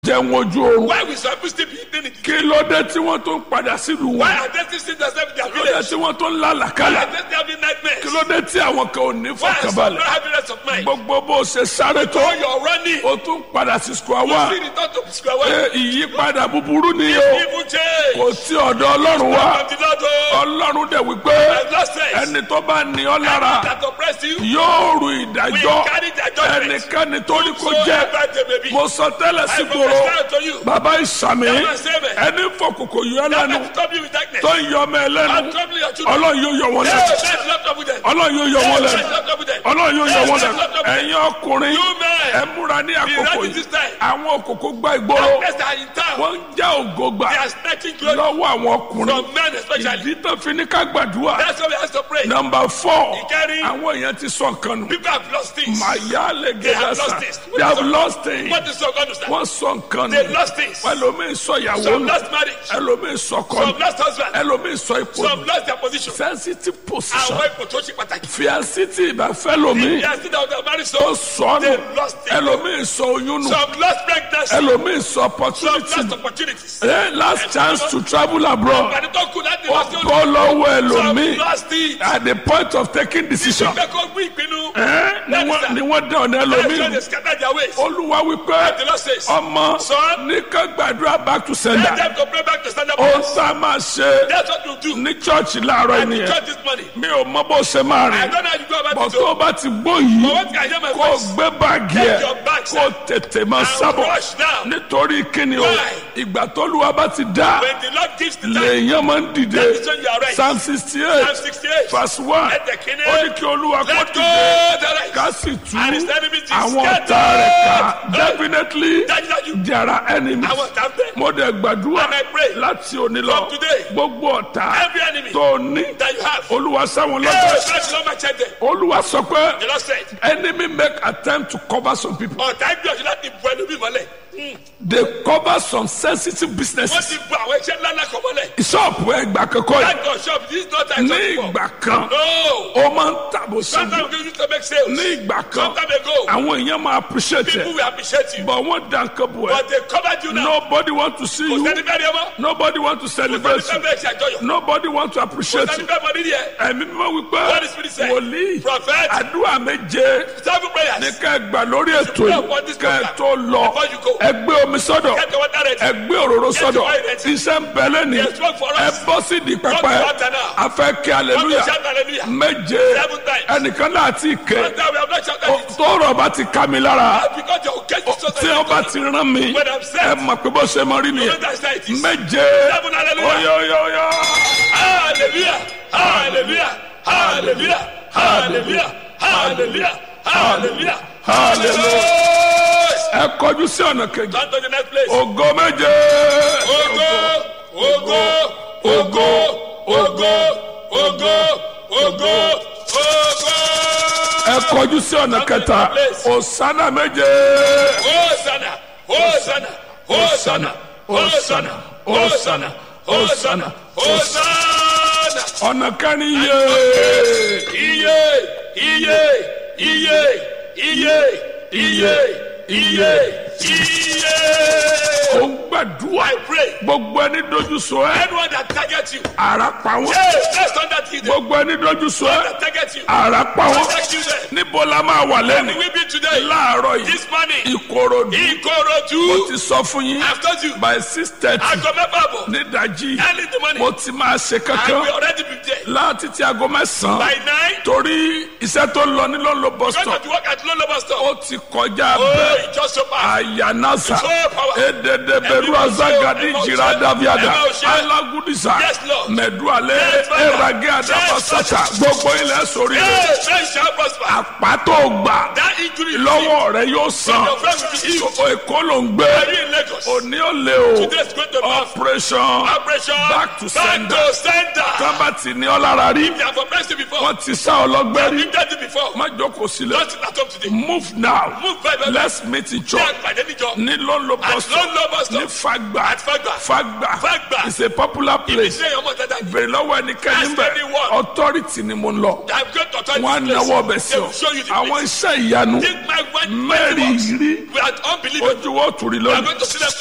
jẹun ojú oorun Why we some people still be eating in the kí ló dé tí wọ́n tó ń padà sílùú Why wọn are they still seeing themselves in their kí ló dé village? tí wọ́n tó ń Why lálàkálà are they still having nightmares? kí ló dé tí àwọn kan ò ní Why are some not fọkànbalẹ̀ having rest of mind? gbogbo bó ṣe sáré tó When you're running, o tún padà sí square you one see return to square pé one. ìyípadà búburú ni o Evil change. kò sí ọ̀dọ̀ ọlọ́run wá From the Lord, oh, ọlọ́run dẹ̀ wípé I've lost sense. ẹni tó bá ní ọ lára That oppressed you, yóò ru we ìdájọ́ carry their judgment. ẹnikẹ́ni tó ní kó So jẹ́ ever they may be. mo sọ tẹ́lẹ̀ sí I gbòòrò prophesy to you. bàbá ìsàmì That man say me. ẹni fọkòkò yọ That lẹ́nu man trouble you with darkness. tó ń yọ ọmọ ẹ lẹ́nu I'm troubling your children. ọlọ́run yóò yọ wọn Hey, lẹ́nu let's not trouble them. ọlọ́run yóò yọ wọn Hey, lẹ́nu let's not trouble them. ọlọ́run yóò yọ Hey, wọn let's lẹ́nu not trouble them. ẹ̀yin ọkùnrin You men, ẹ múra ní àkókò ready yìí this time. àwọn òkòkò gba ìgboro darkness are in town. wọ́n ń já ògo gbà They are snatching glory lọ́wọ́ àwọn ọkùnrin from men especially. ìdí tó fi ní ká gbàdúrà That's why we have to pray. nọmba fọ Ìkẹrin. àwọn èèyàn ti sọ nǹkan nù People have lost things. màyà lè They have gẹ́gẹ́ lost sà things. they have lost things What is so God understand? wọ́n sọ nǹkan They nù lost things. ẹlòmíín sọ ìyàwó Some nù lost marriage. ẹlòmíín sọ Some kọ́ nù lost husband. ẹlòmíín sọ ipò Some nù lost their position. sensitive position Àwọn ipò tó ṣe pàtàkì. fíàsì tí ìbáfẹ́ lomi They are still out there married ó so. sọ nù They lost it. ẹlòmíín sọ oyún nù Some lost pregnancy. ẹlòmíín sọ Some opportunity lost nù opportunities. Eh, last chance to travel abroad Àgbàdo tó kù láti ó lọ sí olú. bọ́ lọ́wọ́ Some ẹlòmíín lost it. at the point of taking decision Ìgbẹ́ kó gbé ìpinnu. Eh, ni wọ́n- ni wọ́n dẹ̀ ọ̀nà That's why ẹlòmíín they scatter their ways. olúwa wípé The Lord says, ọmọ Son, ní ká gbàdúrà back to let sender them to pray back to stand up. ó sá máa ṣe That's what you do. ní chọ́ọ̀chì láàárọ̀ And the ènìyàn church this morning. mi ò mọ bó ṣe máa I rìn don't know how you go about bọ̀ it. tó oh. o bá ti gbó But yìí what can I hear my kó o voice? gbé báàgì ẹ̀ Take your bags kó o tètè máa and sábọ̀ rush now. nítorí kíni o Why? ìgbà tó lùwà bá ti dá When the Lord gives the time, lèèyàn máa ń dìde that is when you are right. psalm sixty Psalm eight 68. verse one Let the king ó ní kí olúwa kó Let go dìde the right. ká sì tú And his enemies is àwọn scattered. ọ̀tá rẹ̀ ká definitely Dájúdájú. there are enemies Àwọn ọ̀tá ń bẹ. mo dẹ̀ gbàdúrà And I pray láti òní lọ from today, gbogbo ọ̀tá Every enemy tó ní that you have. olúwa sáwọn Hey, lọ́dọ̀ that's not my check there. olúwa sọ pé The Lord said, enemy make attempt to cover some people ọ̀tá gbìyànjú láti bu ẹlòmíì mọ́lẹ̀. they cover some sensitive Wọ́n businesses ti bu àwọn iṣẹ́ ńlá ńlá kan mọ́lẹ̀. ṣọ́ọ̀bù ẹgbà kankan yìí That your shop, this is not a ní shop before. ìgbà kan No. ó máa ń tàbó síbi Sometimes we used to make sales. ní ìgbà kan Sometime ago, àwọn èèyàn máa appreciate people ẹ will appreciate you. but wọ́n dá nǹkan bò ẹ́ But they covered you now. nobody want to see Kò you sẹ́ni bẹ́ẹ̀ ni ẹ mọ́. nobody want to Kò sẹ́ni celebrate you bẹ́ẹ̀ bẹ́ẹ̀ ṣe àjọyọ̀. nobody want to Kò appreciate sẹ́ni you bẹ́ẹ̀ mọ nídìí ẹ̀. ẹ̀mí mímọ́ wípé What the Spirit said. wòlíì Prophet, àdúrà méje seven prayers. ní ká ẹ gbà lórí ètò pray yìí upon this ká ẹ program tó lọ before you go. ẹ gbé omi sọ́dọ̀ Get the water ready. ẹ gbé òróró sọ́dọ̀ your oil ready. iṣẹ́ ń bẹ lẹ́ni There's work for us. ẹ bọ́ sí di pẹpẹ Come to water now. a fẹ́ kí Come to aleluya shout hallelujah. méje Seven times. ẹnìkan náà ti ké One time we have not shouted it. tọrọ bá ti ká mi lára Because your case is so tí wọn bá ti rán mi When I'm set. ẹ mọ̀ pé bó ṣe mọ rí You nìyẹn understand it is. méje Seven hallelujah. oyoyoyo Hallelujah. Hallelujah. Hallelujah. Hallelujah. Hallelujah. Hallelujah. hallelujah ẹ kọjú sí ọ̀nà kejì Turn to the next place. ògo méje Ogo, ogo, ogo, ogo, ogo, ogo, ogo. ẹ kọjú sí ọ̀nà kẹta òsánà méje Hosanna, Hosanna, Hosanna, Hosanna, Hosanna, Hosanna, Hosanna. ọ̀nà kẹrin yé Iye, iye, iye, iye, iye, iye, iye. ó ń gbàdúrà I pray. gbogbo ẹni dojú sọ ẹ Anyone that targets you, ara pa wọn hey, let's turn that to them. gbogbo ẹni dojú sọ ẹ That targets you, ara pa wọn protect you there. níbo la máa wà lẹ́nu We be today, láàárọ̀ yìí this morning, ìkòròdú mo Ikorodu. ti sọ fún yín I've told you, by six thirty aago mẹ́fà bọ̀, nídàjí early in the morning, mo ti máa ṣe I kankan will already be there. láti ti aago mẹ́sàn-án By nine, torí iṣẹ́ tó lọ ní lọ́nlọ́ bus going stop to work at Lolo bus stop. ó ti kọjá Oh, bẹ́ẹ̀ it just so fast. ayanasa So power. edede beru azagadi jira daviada alagudisa Yes, Lord. mẹdualẹ Yes, Father. erage adabasata gbogbo ilẹ̀ sórí rẹ̀ Hey, man shall prosper. àpàtó gbà That injury lọ́wọ́ rẹ̀ yóò san Your friend will be healed. èkó ló ń gbé Are you in Lagos? òní ò lè o Today is going to be operation operation back to sender. Back to sender. tábàtì ní ọlára rí They have oppressed you before. wọ́n ti sá ọlọ́gbẹ́ rí You've done it before. má jókòó sílẹ̀ Don't sit at home today. move now Move by by. let's meet in Ní church àgbàdé níjọ. ní lọ́nlọ́ At bus stop Lolo bus ní stop. fagba At Fagba. fagba Fagba. is a popular place Ṣé ọmọ dada ni? bèrè lọ́wọ́ ẹnikẹ́ni Ask bẹ̀ anyone. authority ni mo ń lọ I'm going to turn wọn á this place. náwó ọbẹ̀ sí They ọ will show you the àwọn place. iṣẹ́ ìyanu Take my word. mẹ́rin rí We are unbelievable. ojú wo tùrí We are lónìí going to sílẹ̀